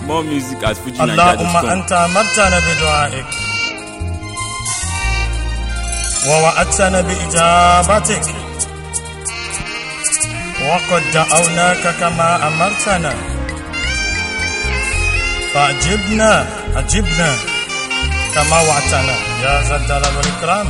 More music at اللهم FujiNiger.com. أنت أمرتنا بدعائك ووعدتنا بإجابتك وقد دعوناك كما أمرتنا فأجبنا أجبنا كما وعدتنا يا ذا الجلال والإكرام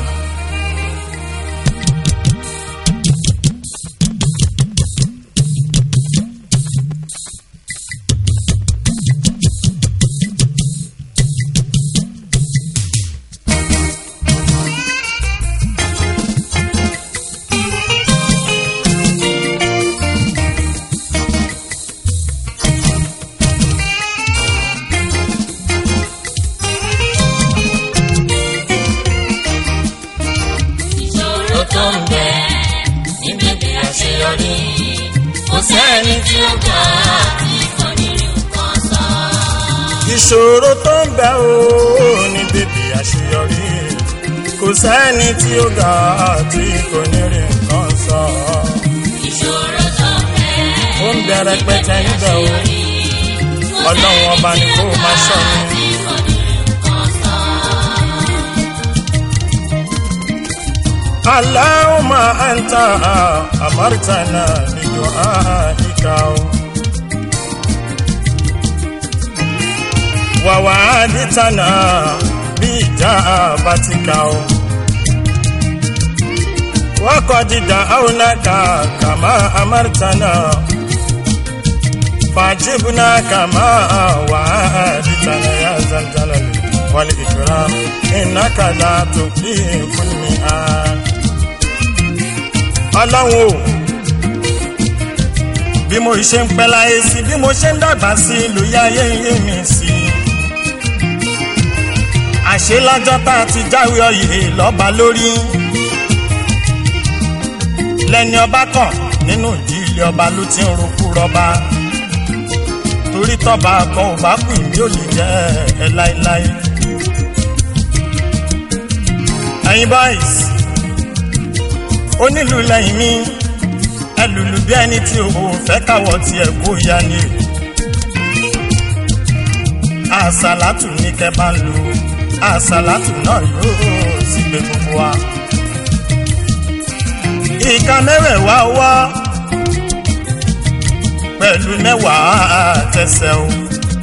ìṣòro tó ń bẹ níbi bí àṣeyọrí kò sẹ́ni tí ó gbà tí kò ní rí nǹkan sọ. ìṣòro tó ń bẹ ó ní bèbè àṣeyọrí kò sẹ́ni tí ó ga tí kò ní rí nǹkan sọ ìṣòro tó ń bẹ ó ń bẹ rẹpẹtẹ níbẹ̀ ó ọlọ́run ọba ni kó máa ṣọ́ mi. tí kò ní rí nǹkan sọ. اللهم أنت أمرتنا بدعائك ووعدتنا بإجابتك وقد دعوناك كما أمرتنا فاجبنا كما وعدتنا يا ذا الجلال والإكرام إنك لا تخلف الميعاد ọlọ́run o bí mo ṣe ń pẹ́ láyé sí bí mo ṣe ń dàgbà sí lóye ayé yé mi sí àṣé lọ́jọ́ tá a ti jáwé oyè lọ́ba lórí lẹ́ni ọba kan nínú ìdílé ọba ló ti ń rokú rọba torí tọ́ba kan ò bá kù mí ò lè jẹ́ ẹ láéláé ẹ̀yin boys onílù lẹ́yìn mi ẹlùlù bí ẹni tí o fẹ́ káwọ́ tiẹ̀ kó ya ni àṣàlátù ní kẹ́ bá ń lu àṣàlátù náà yóò sì gbé gbogbo wa. ìka mẹ́wẹ̀ẹ̀wá wá pẹ̀lú mẹ́wàá tẹsẹ̀ o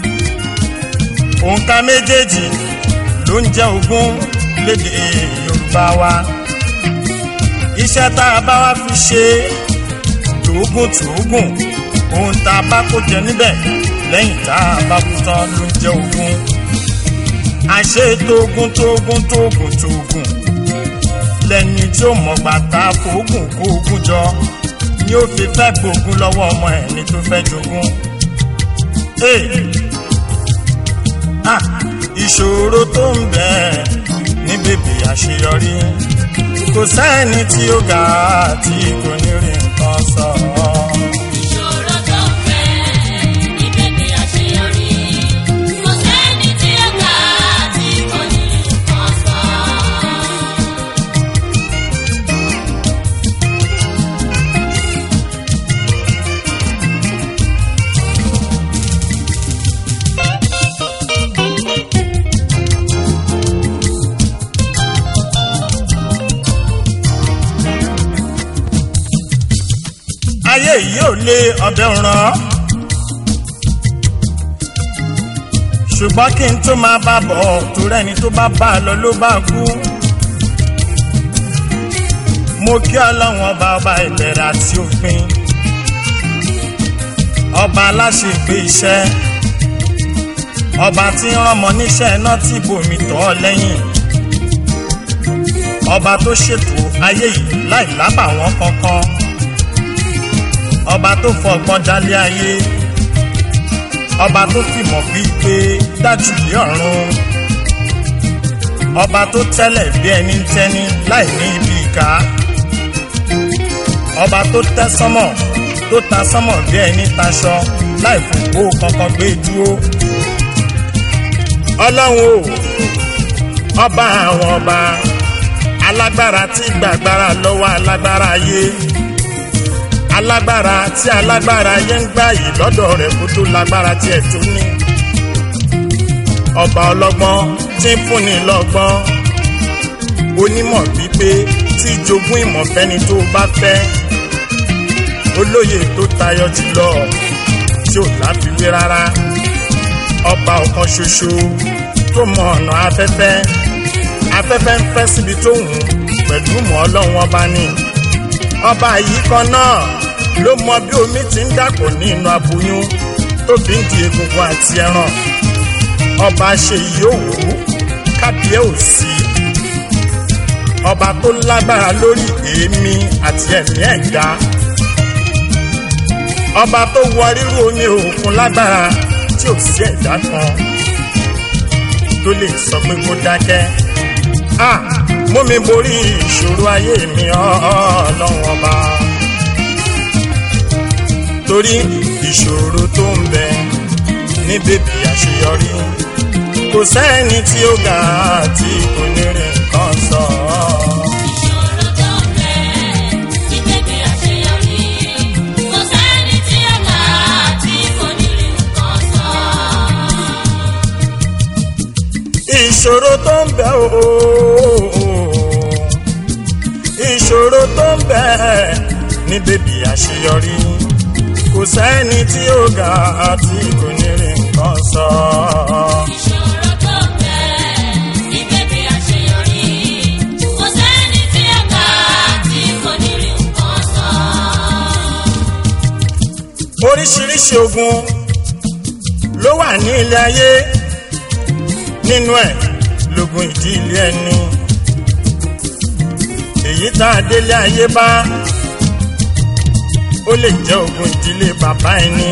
òǹkà méjèèjì ló ń jẹ́ ogún lédè Yorùbá wa iṣẹ́ tá a bá wá fi ṣe tòógùn tòógùn ohun tá a bá kó jẹ níbẹ̀ lẹ́yìn tá a bá kú tán ló ń jẹ́ ogún àṣé tóógùn tóógùn tóógùn tóógùn lẹ́ni tí ó mọ̀gbà tá a fòógùn kó ogún jọ ni ó fi fẹ́ gbógun lọ́wọ́ ọmọ ẹni tó fẹ́ jogún. Hey! Ah! ìṣòro tó ń bẹ ní bèbè àṣeyọrí kò sẹ́ni tí ó ga tí kò ní rí nǹkan sọ. ìṣòro tó ń bẹ níbi bí àṣeyọrí kò sẹ́ni tí ó gbà tí kò ní rí nǹkan sọ. ayé yìí ò lé ọbẹ̀ ràn ṣùgbọ́n kí n tó máa bá bọ̀ torí ẹni tó bá bá a lọ ló bá kú. mo kí ọlọ́run ọba ọba ìbẹ̀rẹ̀ àti òpin ọba aláṣepé iṣẹ́ ọba tí ń rán ọmọ níṣẹ́ náà tí bòmí tọ́ ọ lẹ́yìn ọba tó ṣètò ayé yìí láì lábàwọ́n kankan ọba tó fọgbọ́n dálé ayé ọba tó fìmọ̀ bí pé dájú lé ọ̀run ọba tó tẹ́lẹ̀ bí ẹni ń tẹ́ni láì ní ibi ìka ọba tó tẹ́ sánmọ̀ tó ta sánmọ̀ bí ẹni taṣọ láì fòpó kankan gbé dúró ọlọ́run o ọba àwọn ọba alágbára tí gbàgbára lọ́wọ́ alágbára ayé alágbára tí alágbára ayé ń gbà yìí lọ́dọ̀ rẹ̀ kó tó lágbára tí ẹ̀ tó ní ọba ọlọ́gbọ́n tí ń fúnni lọ́gbọ́n onímọ̀ pípé tí jogún ìmọ̀ fẹ́ni tó bá fẹ́ olóye tó tayọ jùlọ tí ò láfiwé rárá ọba ọ̀kan ṣoṣo tó mọ ọ̀nà afẹ́fẹ́ afẹ́fẹ́ ń fẹ́ síbi tó wù ú pẹ̀lú mọ́ ọlọ́run ọba ni ọba yìí kan náà ló mọ bí omi ti ń dàpọ̀ ní inú aboyún tó fi ń di egungun àti ẹran ọba ṣe yìí ò wù ú kábíyé ò sí ọba tó lágbára lórí èémí àti ẹ̀mí ẹ̀dá ọba tó wọ rírú omi òkun lágbára tí ò sí ẹ̀dá kan tó lè sọ pé kó dákẹ́ ah mú mi borí ìṣòro ayé mi ọlọ́run ọba torí ìṣòro tó ń bẹ ní bèbí àṣeyọrí kò sẹ́ni tí ó ga tí kò ní rí nǹkan sọ. ìṣòro tó ń bẹ ní bèbè àṣeyọrí kò sẹ́ni tí ó kà á tí kò ní rí nǹkan sọ. ìṣòro tó ń bẹ ooo ìṣòro tó ń bẹ ní bèbí àṣeyọrí kò sẹ́ni tí ó ga tí kò ní rí nǹkan sọ. ìṣòro tó ń bẹ ní bèbè àṣeyọrí kò sẹ́ni tí ó kà á tí kò ní rí nǹkan sọ. oríṣiríṣi ogun ló wà ní ilé ayé nínú ẹ̀ lógun ìdílé ẹni èyí tá a délé ayé bá ó lè jẹ́ ogun ìdílé bàbá ẹni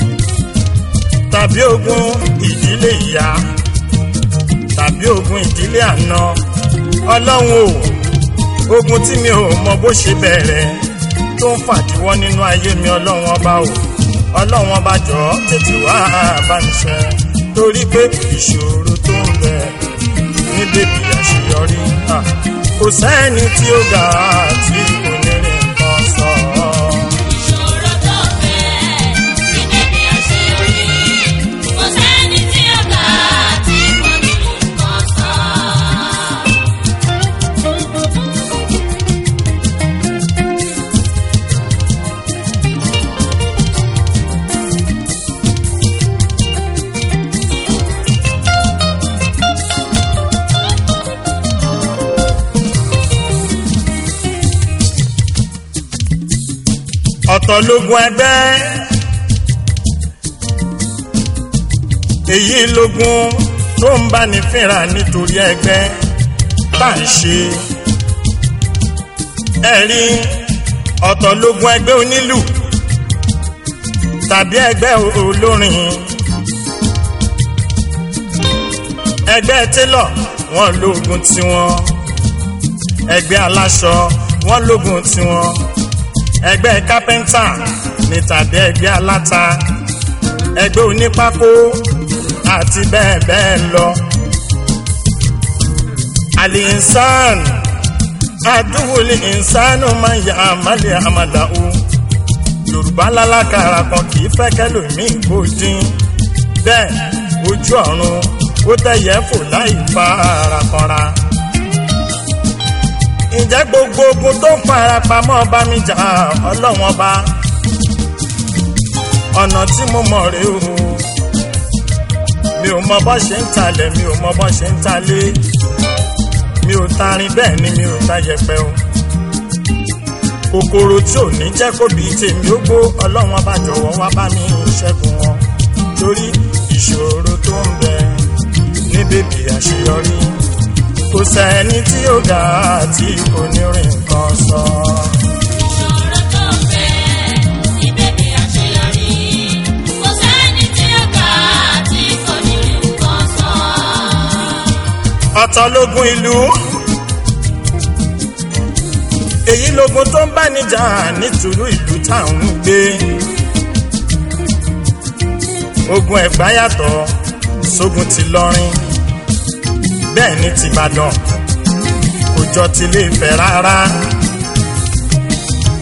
tàbí ogun ìdílé ìyá tàbí ogun ìdílé àná ọlọ́run o ogun tí mi ò mọ bó ṣe bẹ̀rẹ̀ tó ń fàdíwọ́ nínú ayé mi ọlọ́run ọba o ọlọ́run ọba jọ tètè wá bá mi ṣe torí pé ìṣòro tó ń bẹ ní bèbí àṣeyọrí ah, kò sẹ́ni tí ó ga tí kò ní rí nǹkan sọ. ìṣòro tó ń bẹ ní bèbè àṣeyọrí kò sẹ́ni tí ó kà á tí kò ní rí nǹkan sọ. ọ̀tọ̀ lógun ẹgbẹ́ èyí lógun tó ń bá ní fínra nítorí ẹgbẹ́ bá ń ṣe ẹ̀rí ọ̀tọ̀ lógun ẹgbẹ́ onílù tàbí ẹgbẹ́ olórin ẹgbẹ́ télọ̀ wọ́n lógun tiwọn ẹgbẹ́ aláṣọ wọ́n lógun tiwọn ẹgbẹ́ kápẹ́ńtà ní tàbí ẹgbẹ́ aláta ẹgbẹ́ onípákó àti bẹ́ẹ̀ bẹ́ẹ̀ lọ. àlìsàn àdúgbòlì ìsánú máa ń ya àmàlẹ̀ àmàdàwò yorùbá lálákàrà kan kì í fẹ́ kẹlòmíì kó dín bẹ́ẹ̀ ojú ọ̀run ó tẹ̀yẹ fò láì fa ara kanra ǹjẹ́ gbogbo ogun tó ń fara pamọ́ bá mi jà ọlọ́wọ́n ọba ọ̀nà tí mo mọ̀ rè o mi ò mọ bọ́ ṣe ń talẹ̀ mi ò mọ bọ́ ṣe ń talé mi ò tarin bẹ́ẹ̀ ni mi ò ta yẹpẹ o kòkòrò tí ò ní jẹ́ kó bí tèmi ó gbó ọlọ́wọ́n ọba jọ̀wọ́ wá bá mi ṣẹ́gun wọn torí ìṣòro tó ń bẹ ní bèbí àṣeyọrí kò sẹ́ni tí ó ga tí kò ní rí nǹkan sọ. ìṣòro tó ń bẹ ní bèbè àṣeyọrí kò sẹ́ni tí ó kà á tí kò ní rí nǹkan sọ. ọ̀tọ̀ lógun ìlú èyí lógun tó ń bá níjà nítorí ìlú táwọn ń gbé ogun ẹ̀gbá yàtọ̀ sógun ti lọ́rin bẹ́ẹ̀ ni tìbàdàn kò jọ tilé Ifẹ̀ rárá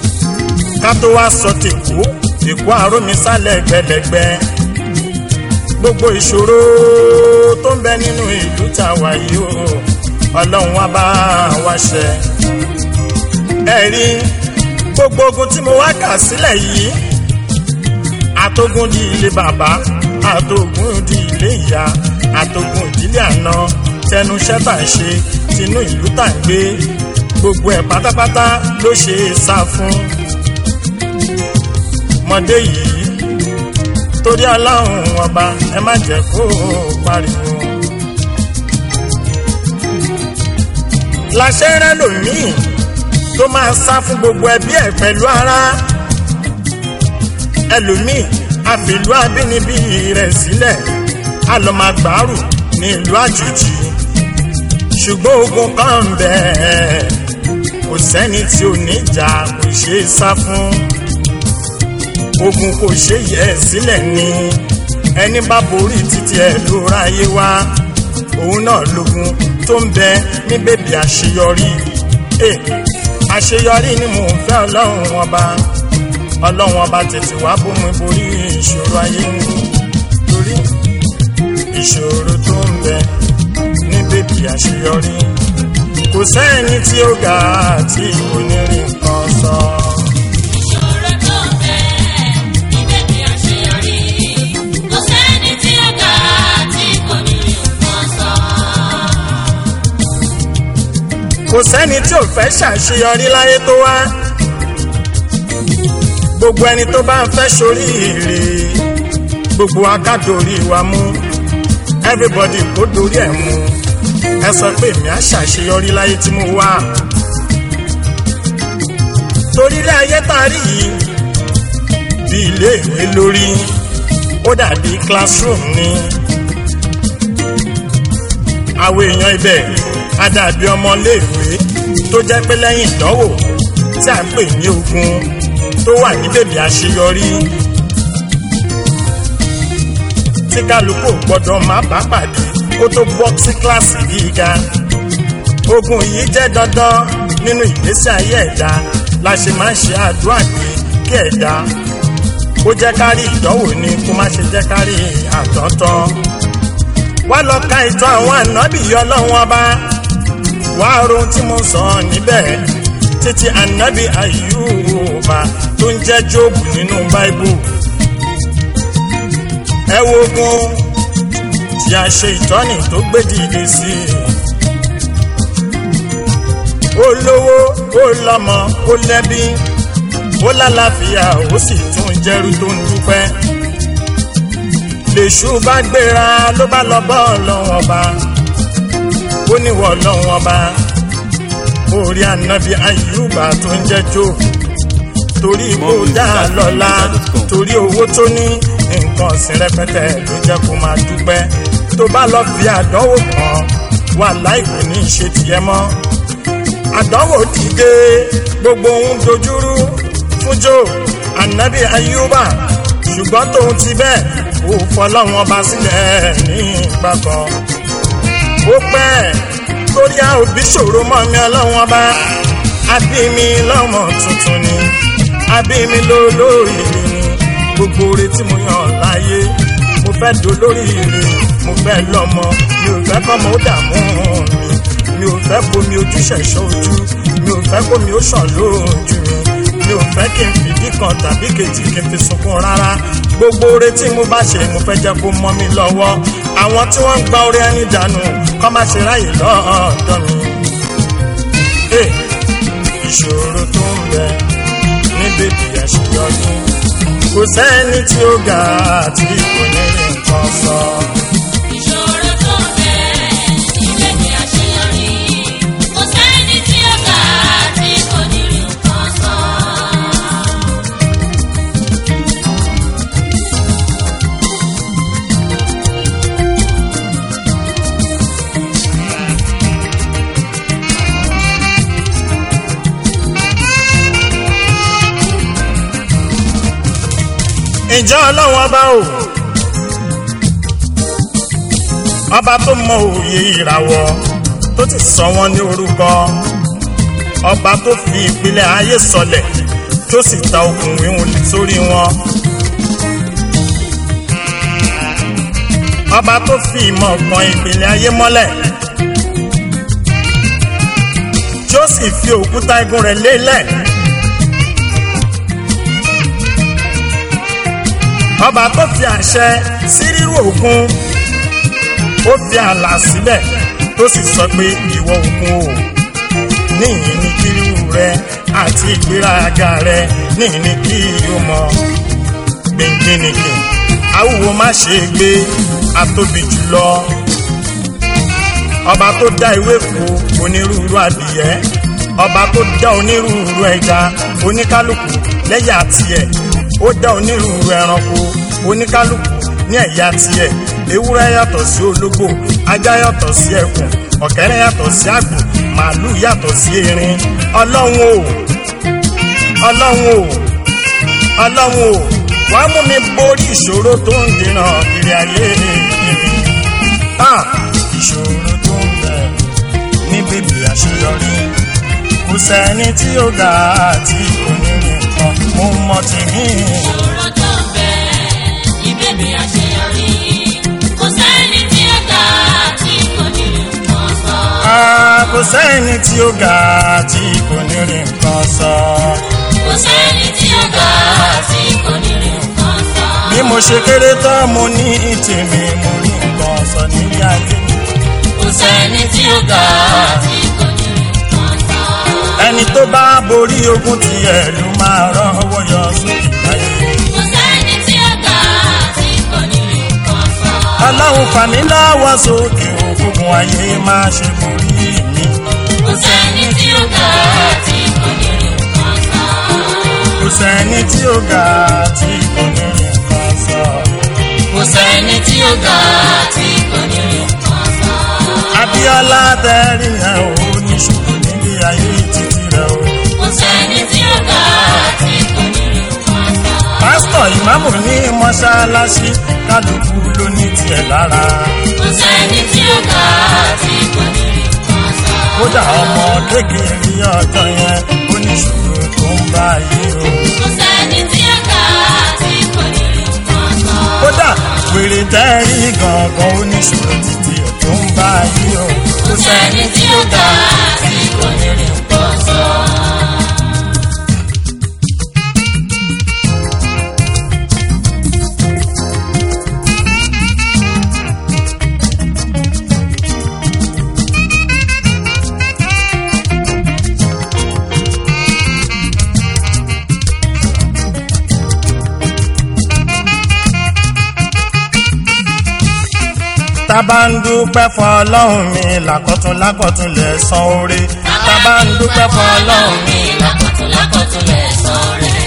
ká tó wá sọ tèkó èkó àrómisálẹ̀ gbẹlẹgbẹ gbogbo ìṣòro tó ń bẹ nínú ìlú tá a wà yìí o ọlọ́run wa bá wa ṣe. ẹ rí gbogbo ogun tí mo wá kà sílẹ̀ yìí àtogun di ilé bàbá àtogun di ilé ìyá àtogun ìdílé àná tẹnu iṣẹ́ tà ń ṣe tinú ìlú tà ń gbé gbogbo ẹ̀ pátápátá ló ṣe é sá fún. mọ̀dé yìí torí aláhùn ọba ẹ má jẹ́ kó pariwo. láṣẹ rẹ lòmíì tó máa sá fún gbogbo ẹbí ẹ pẹ̀lú ara ẹlòmíì àfìlú abínibí rẹ̀ sílẹ̀ á lọ máa gbàrú ní ìlú àjòjì ṣùgbọ́n ogun kan ń bẹ kò sẹ́ni tí ò ní jà kò ṣeé sá fún ogun kò ṣe yẹ ẹ sílẹ̀ ni ẹni bá borí títí ẹ ló ráyé wá òun náà lógun tó ń bẹ ní bèbí àṣeyọrí ẹ àṣeyọrí ni mò ń fẹ́ ọlọ́run ọba ọlọ́run ọba tètè wá bómi borí ìṣòro ayé mi torí ìṣòro tó ń bẹ ní bèbí àṣeyọrí kò sẹ́ni tí ó ga tí kò ní rí nǹkan sọ. Ìṣòro tó ń bẹ ní bèbè àṣeyọrí. Kò sẹ́ni tí ó ga tí kò ní rí nǹkan sọ. kò sẹ́ni tí ò fẹ́ ṣàṣeyọrí láyé tó wá gbogbo ẹni tó bá ń fẹ́ ṣoríire gbogbo akádórí wa mú everybody kó dorí ẹ̀ mú ẹ sọ pé èmi á ṣàṣeyọrí láyé tí mo wá torí ilé ayé tá a rí yìí bí ilé ìwé lórí ó dàbí classroom ni àwọn èèyàn ibẹ̀ á dàbí ọmọléèwé tó jẹ́ pé lẹ́yìn ìdánwò tí à ń pè ní ogun tó wà ní bèbè àṣeyọrí tí kálukú ò gbọ́dọ̀ má bá pàdé kó tó bọ́ sí kíláàsì gíga ogun yìí jẹ́ dandan nínú ìgbésí ayé ẹ̀dá la ṣe máa ń ṣe àdúrà pé kí ẹ̀dá kó jẹ́ kárí ìdánwò ni kó má ṣe jẹ́ kárí àtọ́tọ́ wá lọ ka ìtàn àwọn ànábì yọ lọ́wọ́n ọba wá rohun tí mo sọ níbẹ̀ títí ànábì àyùbá tó ń jẹ́ jóòbù nínú báíbù ẹ wo ogun tí a ṣe ìtọ́ni tó gbé dìde sí i ó lówó ó lọ́mọ ó lẹ́bí ó lálàáfíà ó sì tún jẹ́rú tó ń dúpẹ́ lèṣù bá gbéra ló bá lọ bọ́ ọlọ́wọ́n ọba ó níwọ̀ ọlọ́wọ́n ọba orí ànábì àyùbá tó ń jẹ́ jò torí kó dá a lọ́la torí owó tó ní nǹkan ọ̀sìn rẹpẹtẹ ló jẹ́ kó máa dúpẹ́ tó bá lọ fi àdánwò kan wà láìpẹ́ ní ìṣe tiẹ̀ mọ́ àdánwò dìde gbogbo ohun dojúrú fún jò ànábì àyùbá ṣùgbọ́n tóun ti bẹ́ẹ̀ ó fọlọ́wọn ọba sílẹ̀ ní ìgbà kan ó pẹ́ torí a òbí ṣòro mọ́ mi ọlọ́wọ́n ọba àbí mi lọ́mọ tuntun ni àbí mi lólórí ni gbogbo oore tí mo yàn láyé mo fẹ́ dolóríire mo fẹ́ lọ́mọ mi ò fẹ́ kọ́mọ ó dààmú mi mi ò fẹ́ bomi ojú ṣẹ̀ṣọ́ ojú mi ò fẹ́ kómi ó ṣàn lójú mi mi ò fẹ́ kí n fìdí kan tàbí kejì kí n fi sunkún rárá gbogbo oore tí mo bá ṣe mo fẹ́ jẹ́ kó mọ́ mi lọ́wọ́ àwọn tí wọ́n ń gba oore ẹni dànù kọ́ má ṣe ráyè lọ́ọ̀dọ̀ mi. Hey, ìṣòro tó ń bẹ ní bèbí àṣeyọrí kò sẹ́ni tí ó ga àti kò ní rí nǹkan sọ. Ìṣòro tó ń bẹ ní bèbè àṣeyọrí. Kò sẹ́ni tí ó ga tí kò ní rí nǹkan sọ. ìjọ ọlọ́run ọba o ọba tó mọ òye ìràwọ̀ tó ti sọ wọ́n ní orúkọ ọba tó fi ìpìlẹ̀ ayé sọlẹ̀ tó sì ta okùn wíwọ̀n sórí wọn. ọba tó fi ìmọ̀ kan ìpìlẹ̀ ayé mọ́lẹ̀ tí ó sì fi òkúta igun rẹ̀ lélẹ̀ ọba tó fi àṣẹ sí rírú òkun ó fi ààlà síbẹ̀ tó sì sọ pé ìwọ òkun o níyìn ní kírú rẹ àti ìgbéraga rẹ níyìn ní kí o mọ gbẹngbẹnìkì awúwo má ṣe gbé atóbi jùlọ ọba tó dá ewéko onírúurú adìyẹ ọba tó dá onírúurú ẹja oníkálukú lẹ́yà tiẹ̀ ó dá onírúurú ẹranko oníkálukú ní ẹ̀yà tiẹ̀ ewúrẹ́ yàtọ̀ sí ológbò ajá yàtọ̀ sí ẹkùn ọ̀kẹ́rẹ́ yàtọ̀ sí àgbò màálù yàtọ̀ sí erin ọlọ́run o ọlọ́run o ọlọ́run o wà á mú mi borí ìṣòro tó ń dènà ìrìn ayé ah ìṣòro tó ń bẹ ní bèbè àṣeyọrí kò sẹ́ni tí ó ga àti kò ní nǹkan mo mọ tèmi. Ìṣòro tó ń bẹ ní bèbè àṣeyọrí. Kò sẹ́ni tí ó ga tí kò ní nǹkan sọ. Ah, kò sẹ́ni tí ó ga àti kò ní rí nǹkan sọ. Kò sẹ́ni tí ó ga tí kò ní nǹkan sọ. bí mo ṣe kéré tán mo ní tèmi mo rí nǹkan sọ nílé ayé mi. Kò sẹ́ni tí ó ga tí kò ní nǹkan sọ. ẹni tó bá borí ogun tiẹ̀ ló máa rọ́wọ́ yọ sókè láyé. Kò sẹ́ni tí ó ga tí kò ní nǹkan sọ. ọlọ́run fà mí lọ́wọ́ sókè ògùn ayé máa ṣe borí mi. Kò sẹ́ni tí ó ga tí kò ní nǹkan sọ. kò sẹ́ni tí ó ga tí kò ní rí nǹkan sọ. Kò sẹ́ni tí ó ga tí kò ní nǹkan sọ. Abíọ́lá tẹ́rì yẹn ò níṣòro níbi ayé títí rẹ̀ o. Kò sẹ́ni tí ó ga tí kò ní nǹkan sọ. pásítọ̀ ìmáàmù ní mọ́ṣáláṣí kálukú ló ní tiẹ̀ lára. Kò sẹ́ni tí ó ga tí kò ní nǹkan sọ. kódà ọmọ kékeré ọjọ́ yẹn ó níṣòro tó ń bá ayé o. Kò sẹ́ni tí ó ga tí kò ní nǹkan sọ. kódà wèrè tẹ́rì gangan ó níṣòro títí ẹ̀ tó ń bá ayé o. Kò sẹ́ni tí ó ga tí kò ní nǹkan sọ. tábà ń dúpẹ́ fún ọlọ́run mi làkọ́tún lákọ̀tún lẹ̀ san oore. tábà ń dúpẹ́ fún ọlọ́run mi lákọ̀tún lákọ̀tún lẹ̀ sọ̀rẹ́.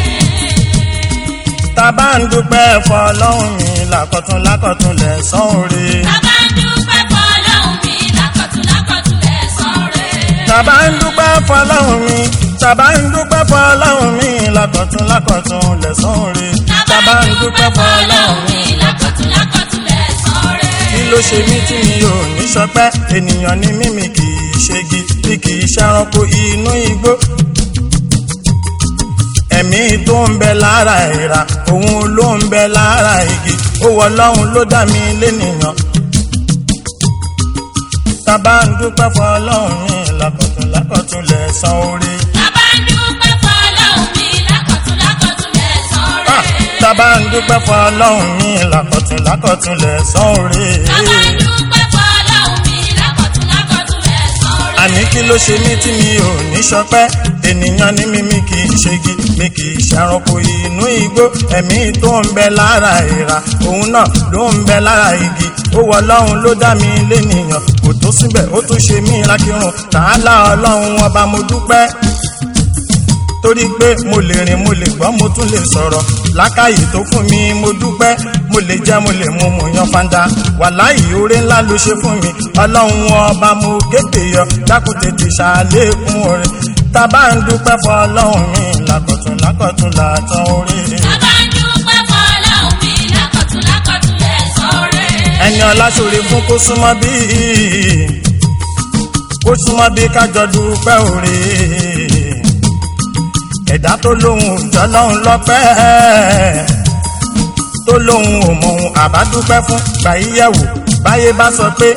tábà ń dúpẹ́ fún ọlọ́run mi làkọ̀tún lákọ̀tún lẹ̀ san oore. Bàbá ń dúpẹ́ fọlọ́hún mi lákọ̀tún lákọ̀tún lẹ̀ sọ̀rẹ́. tábà ń dúpẹ́ fún ọlọ́run mi tábà ń dúpẹ́ fún ọlọ́run mi làkọ̀tún lákọ̀tún lẹ̀ san oore. tábà ń dúpẹ́ fún ọlọ́run mi. lákọ̀tún lákọ̀tún lẹ̀ sọ̀rẹ́. kí ló ṣe mí tí mi ò ní sọpẹ́ ènìyàn ni mímì kì í ṣegi bí kì í ṣẹranko inú igbó ẹ̀mí tó ń bẹ lára ìra òun ló ń bẹ lára igi ó wọ ọlọ́run ló dá mi lénìyàn tábà ń dúpẹ́ fún ọlọ́run mi lákọ̀tún lákọ̀tún lẹ̀ san oore. Bàbá ń dúpẹ́ fọlọ́hún mi lákọ̀tún lákọ̀tún lẹ̀ Ah, sọ̀rẹ́. tábà ń dúpẹ́ fún ọlọ́run mi lákọ̀tún lákọ̀tún lẹ̀ san oore. Bàbá ń dúpẹ́ fọlọ́hún mi lákọ̀tún lákọ̀tún lẹ̀ sọ̀rẹ́. àní kí ló ṣe mí tí mi ò ní sọpẹ́ ènìyàn ní mímí kì í ṣegi mi kì í ṣàrànkò inú igbó ẹ̀mí tó ń bẹ lára ìra òun náà ló ń bẹ lára igi ó wọ ọlọ́run ló dá mi lénìyàn kò tó síbẹ̀ ó tún ṣe mí lákìrùn tààlà ọlọ́run ọba mo dúpẹ́ torí pé mo lè rìn mo lè gbọ́ mo tún lè sọ̀rọ̀ lákàyè tó fún mi mo dúpẹ́ mo lè jẹ́ mo lè mu mo yan fanda wàláyé oore ńlá ló ṣe fún mi ọlọ́run ọba mo kéde yọ dákun tètè ṣàlékún oore tábà ń dúpẹ́ fún ọlọ́run mi lákọ̀tún lákọ̀tún làtàn oore. Bàbá ń dúpẹ́ fọlọ́hún mi lákọ̀tún lákọ̀tún lẹ̀ sọ̀rẹ́. ẹni ọlá ṣòre fún kó súnmọ́ bí kó súnmọ́ bí kájọ dúpẹ́ oore ẹ̀dá tó lóhùn òjọ́ lọ́hùn lọ́pẹ́ tó lóun ò mọ ohun àbádúpẹ́ fún gbàyíyẹ̀wò báyé bá sọ pé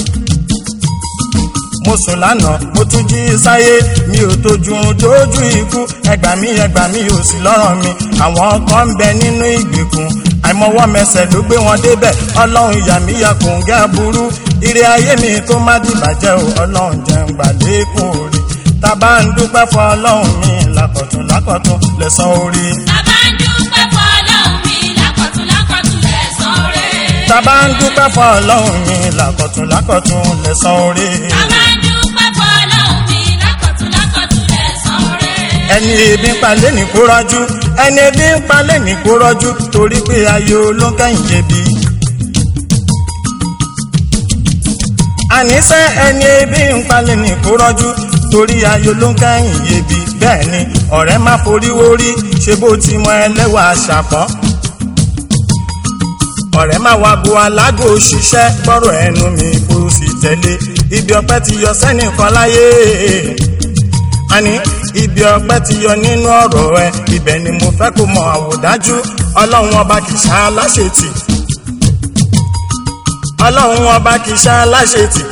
mo sùn lánàá mo tún jí sáyé mi ò tójú tójú ikú ẹgbà mi ẹgbà mi ò sí lọ́rọ̀ mi àwọn kan ń bẹ nínú ìgbèkùn àìmọwọ́ mẹsẹ̀ ló gbé wọn débẹ̀ ọlọ́run ìyá mi ya kò ń gẹ́ burú ire ayé mi tó má dìbàjẹ́ o ọlọ́run jẹun gbà lékún orí tá a bá ń dúpẹ́ fún ọlọ́run mi lákọ̀tún lákọ̀tún lẹ́sàn orí. Bàbá ń dúpẹ́ fún ọlọ́run mi lákọ̀tún lákọ̀tún lẹ́sàn rẹ̀. tá a bá ń dúpẹ́ fún ọlọ́run mi lákọ̀tún lákọ̀tún lẹ́sàn orí. Bàbá ń dúpẹ́ fún ọlọ́run mi lákọ̀tún lákọ̀tún lẹ́sàn rẹ̀. ẹni ebi ń palẹ̀ ní kó rọ́jú ẹni ebi ń palẹ̀ ní kó rọ́jú torí pé ayé olóńkẹ́yìn jẹ̀bi. àníṣe ẹni ebi ń palẹ̀ ní kó rọ́jú torí ayé olóńkẹ́yìn jẹ̀bi bẹ́ẹ̀ ni ọ̀rẹ́ má forí wórí ṣe bó ti mọ ẹlẹ́wà ṣàpọ́n. ọ̀rẹ́ má wá bu alágò ṣiṣẹ́ gbọ́rọ̀ ẹnu mi kó o sì tẹ̀lé ibi ọpẹ́ ti yọ sẹ́nìkan láyé àní ibi ọpẹ́ ti yọ nínú ọ̀rọ̀ ẹ ibẹ̀ ni mo fẹ́ kó mọ àwòdájú ọlọ́run ọba kì í ṣá aláṣetì ọlọ́run ọba kì í ṣá aláṣetì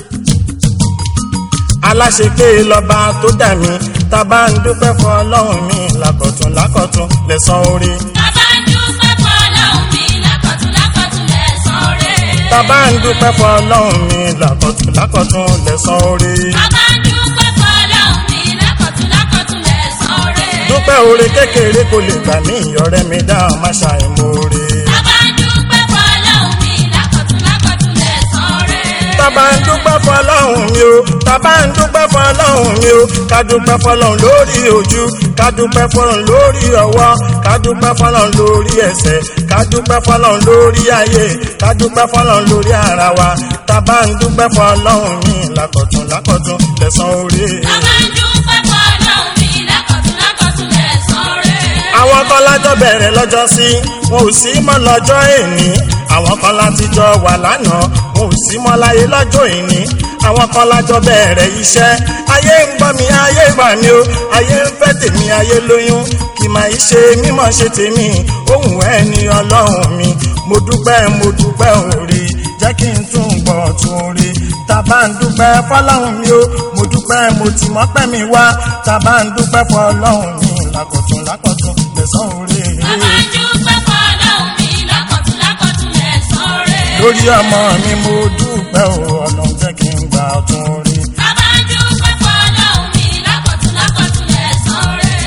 aláṣepé lọ́ba tó dà mí tá a bá ń dúpẹ́ fún ọlọ́run mi lákọ̀tún lákọ̀tún lẹ́san orí Bàbá ń dúpẹ́ fún ọlọ́run mi lákọ̀tún lákọ̀tún lẹ́sàn rẹ̀. tá a bá ń dúpẹ́ fún ọlọ́run mi lákọ̀tún lákọ̀tún lẹ́san orí Bàbá ń dúpẹ́ fún ọlọ́run mi lákọ̀tún lákọ̀tún lẹ́sàn rẹ̀. dúpẹ́ oore kékeré kò lè gbà mí ọ̀rẹ́ mi dáhùn má ṣàìmoore. Bàbá ń dúpẹ́ fún ọlọ́run mi lákọ̀tún lákọ̀tún lẹ́sàn rẹ̀. tábà ń dúpẹ́ fọlọ́hún mi o tábà ń dúpẹ́ fọlọ́hún mi o ká dúpẹ́ fọlọ́hún lórí ojú ká dúpẹ́ fọlọ́hún lórí ọwọ́ ká dúpẹ́ fọlọ́hún lórí ẹsẹ̀ ká dúpẹ́ fọlọ́hún lórí ayé ká dúpẹ́ fọlọ́hún lórí ara wa tábà ń dúpẹ́ fọlọ́hún mi lákọ̀tún lákọ̀tún lẹ́san orí. Bàbá ń dúpẹ́ fún ọlọ́run mi lákọ̀tún lákọ̀tún lẹ́sàn rẹ̀. àwọn kan lájọ bẹ̀rẹ̀ lọ́jọ́ sí wọn ò sí mọ́ lọ́jọ́ èní àwọn kan láti jọ wà lánàá wọn ò sí mọ́ láyé lọ́jọ́ èní àwọn kan lájọ bẹ̀rẹ̀ iṣẹ́ ayé ń gbọ́ mi ayé gbà mí o ayé ń fẹ́ tèmi ayé lóyún kì máa í ṣe mímọ̀ ṣe tèmi ohun ẹ̀ ní ọlọ́run mi mo dúpẹ́ mo dúpẹ́ òre jẹ́ kí n tún gbọ́ tún rí tàbá ń dúpẹ́ fọlọ́run mi o mo dúpẹ́ mo ti mọ́pẹ́ mi wá tàbá ń dúpẹ́ fọlọ́run mi lákọ̀tún lákọ̀tún lẹ́sàn orí. Bàbá ń dúpẹ́ fún ọlọ́run mi lákọ̀tún lákọ̀tún lẹ́sàn rẹ̀. lórí ọmọ mi mo dúpẹ́ o ọlọ́run jẹ́ kí n gbà tún rí. Bàbá ń dúpẹ́ fún ọlọ́run mi lákọ̀tún lákọ̀tún lẹ́sàn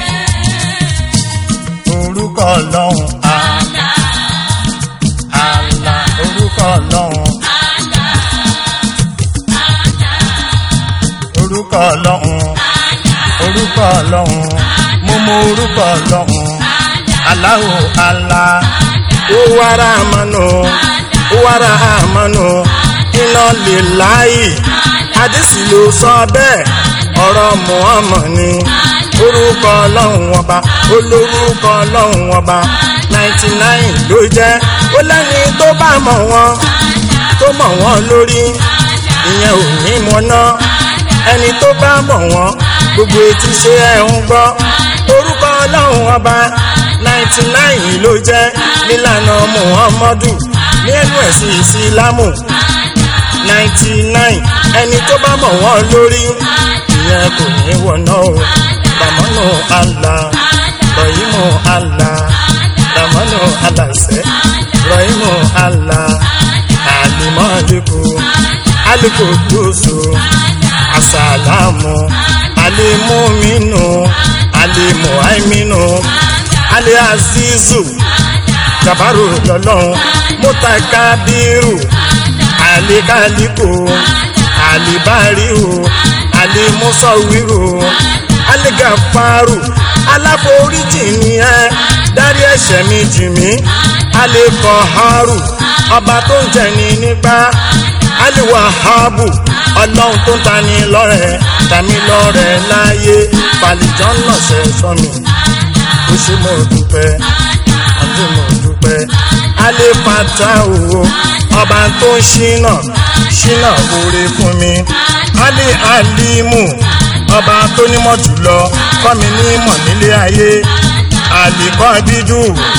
rẹ̀. orúkọ ọlọ́run Àlá, àlà orúkọ ọlọ́run àlá, àlá, orúkọ ọlọ́run àlá, orúkọ ọlọ́run mo mọ orúkọ ọlọ́run aláwo àlà ó wàrà àmánù ó wàrà àmánù iná lè láàyè àdìsí ló sọ bẹ́ẹ̀ ọ̀rọ̀ Muhammad ni orúkọ ọlọ́run ọba olórúkọ ọlọ́run ọba ninety nine ló jẹ́ ó lẹ́ni tó bá mọ̀ wọ́n tó mọ̀ wọ́n lórí ìyẹn ò ní mọ̀ náà ẹni tó bá mọ̀ wọ́n gbogbo etí ṣe ẹ̀ ń gbọ́ orúkọ ọlọ́run ọba ninety nine ló jẹ́ nílànà muhammadu ní ẹnu ẹ̀sìn ìsìlámù ninety nine ẹni tó bá mọ̀ wọ́n lórí ìyẹn kò ní wọ̀nà o ramanu allah rahimu allah ramanu alasẹ rahimu allah alimọ́lẹ́kù alikodoso asalamu alimuminu alimuhaiminu aliazizu jabaru lọ́lọ́run mutakabiru alikaliku alibariu alimusawiru aligafaru aláforíjì ni ẹ dárí ẹ̀ṣẹ̀ mi jì mí alikọharu ọba tó ń jẹni nípa aliwahabu ọlọ́run tó ń tani lọ́rẹ̀ tàmí lọ́rẹ̀ láyé falìjọ́ lọ́sẹ̀ sọ́mi ó ṣe mo dúpẹ́ àti mo dúpẹ́ alẹ́pàtà òwò ọba tó ń ṣínà ṣínà oore fún mi alẹ́ alimu ọba tó nímọ̀ jùlọ kọ́ mi nímọ̀ nílé ayé àlìkọ́ bíjú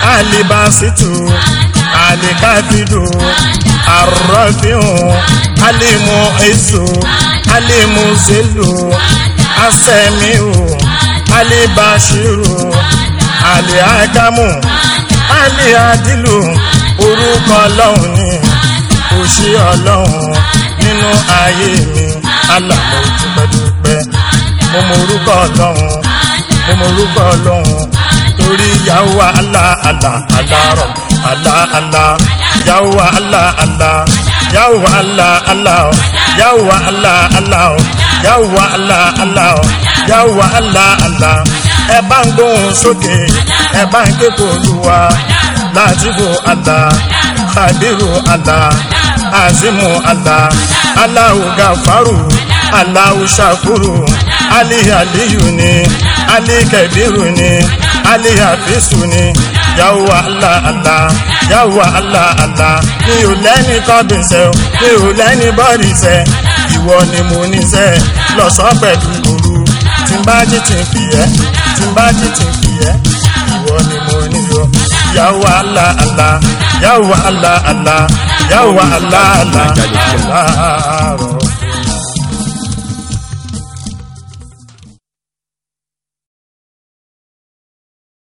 alibasitu alikafidu arọfiun alimu esu alimu zelu asẹmiu alibashiru aliakamu aliadilu orúkọ ọlọ́run ni òṣì ọlọ́run nínú ayé mi alàmọ́ dúpẹ́dúpẹ́ mo mọ orúkọ ọlọ́run mo mọ orúkọ ọlọ́run torí yàwó àlà àlà àlà rọ̀ àlà àlà yàwó àlà àlà yàwó àlà àlà ọ̀ yàwó àlà àlà ọ̀ yàwó àlà àlà ọ̀ yàwó àlà àlà ẹ bá ń gbóhùn sókè ẹ bá ń ké kó olúwa látibu àlà kàdírù àlà azimu àlà aláwù gàfárù aláwù ṣàkúrù ali aliyu ni ali kẹbíru ni ali hafisu ni yàwó àlà àlà yàwó àlà àlà mi ò lẹ́ni kọ́bí sẹ́ mi ò lẹ́ni bọ́ọ̀lì sẹ́ ìwọ ni mo ní sẹ́ lọ́sọ̀ pẹ̀lú òru tí n bá jí tí n fi ẹ́ tí n bá jí tí n fi ẹ́ ìwọ ni mo ní lọ yàwó àlà àlà yàwó àlà àlà yàwó àlà àlà àlà